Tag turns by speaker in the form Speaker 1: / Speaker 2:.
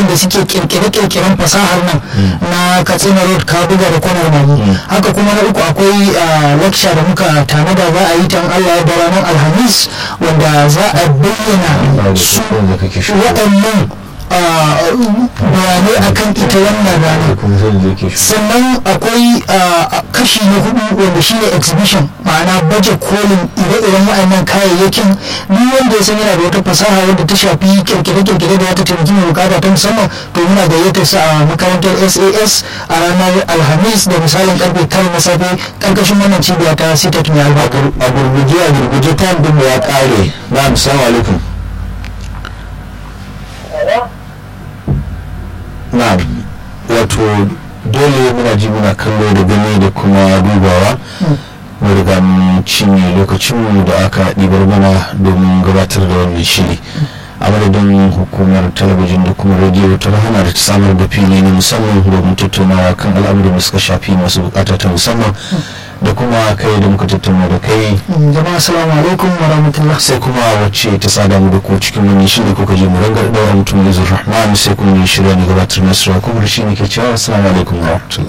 Speaker 1: kungiyoyin da suke kirkire-kirkiren fasahar nan na katsina road kabuga da kwanar magi haka kuma na uku akwai lecture da muka tanada za a yi ta allah ya da ranar alhamis wanda za a bayyana su waɗannan bayanai akan ita wannan rana sannan akwai kashi na hudu wanda shine exhibition ma'ana baje kolin ire-iren wa'annan kayayyakin duk wanda ya san yana da wata fasaha wadda ta shafi kirkire-kirkire da ta taimaki mai bukata ta musamman to muna gayyatar sa a makarantar sas a ranar alhamis da misalin karfe tara na safe karkashin wannan cibiya ta sitat mai albarka
Speaker 2: a gurguje a gurguje ta din ya kare na assalamu alaikum na wato dole muna ji muna kallo da gani da kuma dubawa mu riga mun cinye lokacinmu da aka ɗibar mana domin gabatar da wannan shiri a madadin hukumar talabijin da kuma rediyo ta rahama da ta samar da fili na musamman domin tattaunawa kan al'amuran da suka shafi masu bukata ta musamman da kuma kai da muka tattauna da kai
Speaker 1: jama'a assalamu alaikum wa rahmatullah
Speaker 2: sai kuma wacce ta sada mu da ku cikin wannan shiri ko kaje mu rangar daura mutum izur rahman sai kuma ne shirya ne gabatar nasara kuma shi ne ke cewa assalamu alaikum wa rahmatullah